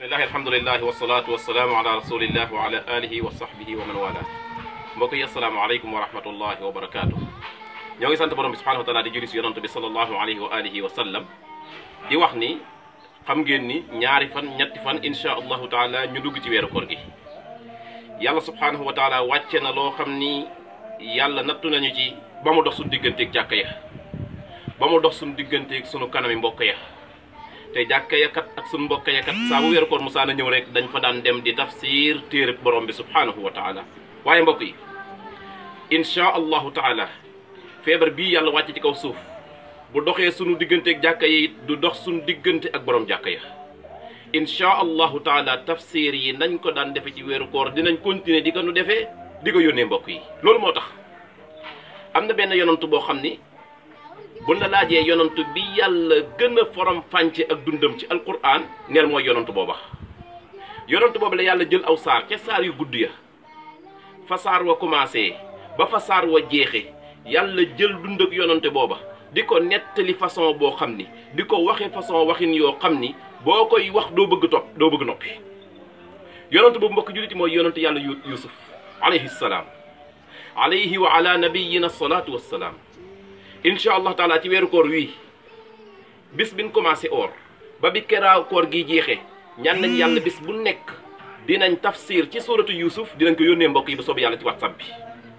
bismillahi alhamdulilahi wasalaatu wasalaamu ala rasulillah wa ala alihi wa sahbihi wa man wala mbokk yi asalaamaaleykum wa rahmatullahi wa barakaatu ñoo ngi sant borom bi subhanahu wa taala di julli si yonante bi salallahu alayhi wa alihi wa sallam di wax ni xam ngeen ni ñaari fan ñetti fan insha allahu taala ñu dugg ci weeru koor gi yàlla subhanahu wa taala wàcce na loo xam ni yàlla nattu nañu ci ba mu dox suñu digganteeg jàkka ya ba mu dox suñu digganteeg sunu kanami mbokk ya te jàkka ya kat ak sunu mbokk ya kat saa bu weeru koor musaana ñëw rek dañ fa daan dem di tafsir téereb borom bi subhanahu wa taala waaye mbokk yi insha allahu taala feebar bii yàlla wàcc ci kaw suuf bu doxee sunu digganteeg jàkka yi du dox sunu diggante ak borom jàkka ya insha allahu taala tafsir yi nañ ko daan defe ci weeru koor dinañ continuer di ko nu defee di ko yónnee mbokk yi loolu moo tax am na benn yonantu boo xam ni bu la laajee yonantu bi yàlla gën a forom fànce ak dundam ci alquran neel mooy yonantu booba yonantu booba la yàlla jël aw saar ca saar yu gudd ya fa saar wa commencé ba fa saar wa jeexe yàlla jël dund ak yonante booba di ko nettali façon boo xam ni di ko waxe façon waxin yoo xam ni boo koy wax doo bëgg topp doo bëgg noppi yonante boobu mbokk julliti mooy yonante yàlla yusuf alayhi salaam alayhi wa ala nabiyina salaatu wassalaam incha allah taala ci weeru koor wii bis bin commencé or ba bi keraaw koor gi jeexee ñaan nañ yàlla bis bu nekk dinañ tafsir ci suratu yusuf dinañ ko yónnee mbokk yi ba soobee yàlla ci whatsapp bi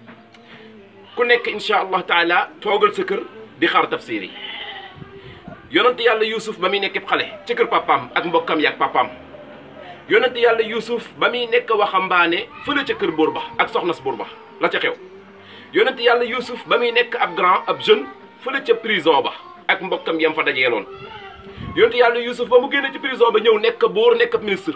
ku nekk incha allah taala toogal sa kër di xaar tafsir yi yonent yàlla yusuf ba muy nekk xale ci kër papaam ak mbokkam yi ak papaam yonent yàlla yusuf ba muy nekk waxambaane fële ca kër buur ba ak soxnas buur ba la ca xew yonent yàlla yusuf ba muy nekk ab grand ab jeune fële ca prison ba ak mbokkam yam fa dajeeloon yonent yàlla yusuf ba mu génne ci prison ba ñëw nekk buur nekk ab ministre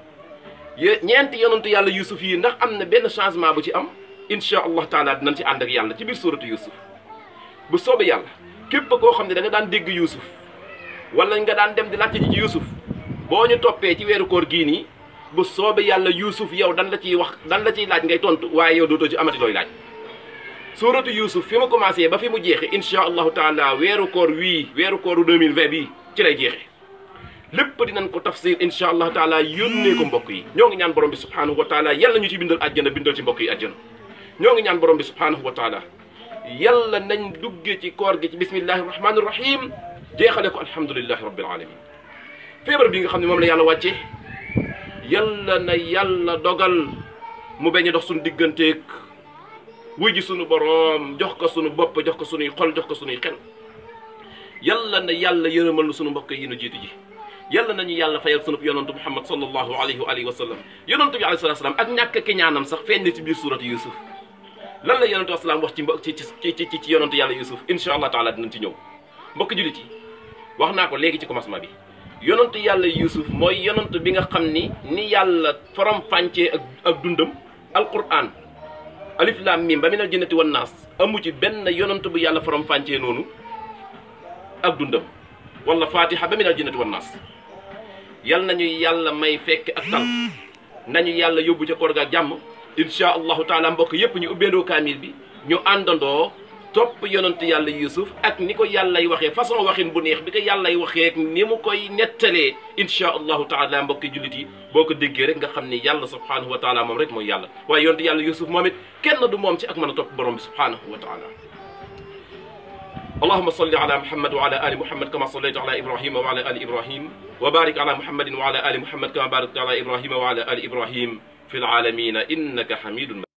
ñeenti yonentu yàlla yusuf yi ndax am na benn changement bu ci am incha allah taala dinañ ci ànd ak yàlla ci biir suuratu yusuf bu soobee yàlla képp koo xam ne da nga daan dégg yusuf wala nga daan dem di laajte ji ci yusuf boo ñu toppee ci weeru koor gii nii bu soobee yàlla yusuf yow dan la ciy wax dan la ciy laaj ngay tontu waaye yow dootoo ci amati looy laaj suuratu yusuf fi mu commencé ba fi mu jeexe incha allahu taala weeru koor wii weeru kooru 2020 bii ci lay jeexe lépp dinañ ko tafsir incha allah taala yónnee ko mbokk yi ñoo ngi ñaan borom bi subhanahu wa taala yàlla ñu ci bindal àjjana bindal ci mbokk yi àjjana ñoo ngi ñaan borom bi subhanahu wa taala yàlla nañ dugge ci koor gi ci bismillahi rahmani rahim jeexale ko alhamdulilahi rabbil alamin feebar bi nga xam ne moom la yàlla wàcce yàlla na yàlla dogal mu bañ dox suñu digganteeg wuy ji suñu boroom jox ko suñu bopp jox ko suñuy xol jox ko suñuy xel yàlla na yàlla yërëmal na suñu mbokk yi nu jiitu ji yàlla nañu yàlla fayal sunu yonantu muhammad sallallahu alayhi wa alihi wa sallam yonantu bi alayhi salaam ak ñàkk ki ñaanam sax feeñ na ci biir suuratu yusuf lan la yonantu asalaam wax ci mbo ci ci ci ci yonantu yàlla yusuf incha allah taala dinañ ci ñëw mbokk jullit yi wax naa ko léegi ci commencement bi yonantu yàlla yusuf mooy yonantu bi nga xam ni ni yàlla forom fàncee ak ak dundam alquran alif lam mim ba minal jinnati wan naas amu ci benn yonantu bu yàlla forom fàncee noonu ak dundam wala fatiha ba minal jinnati wan naas yal nañu yàlla may fekk ak tal nañu yàlla yóbbu ca koor ga ak jàmm incha allahu taala mbokk yépp ñu ubbeendoo kaamil bi ñu àndandoo topp yonent yàlla yusuf ak ni ko yàllay waxee façon waxin bu neex bi ko yàllay waxee ak ni mu koy nettalee incha allahu taala mbokki jullit yi boo ko déggee rek nga xam ni yàlla subhanahu wa taala moom rek mooy yàlla waaye yonent yàlla yusuf moom it kenn du moom ci ak mën a topp borom bi subhanahu wa taala اللهم صل على محمد وعلى ال محمد كما صليت على ابراهيم وعلى ال ابراهيم وبارك على محمد وعلى ال محمد كما باركت على ابراهيم وعلى ال ابراهيم في العالمين انك حميد مجيد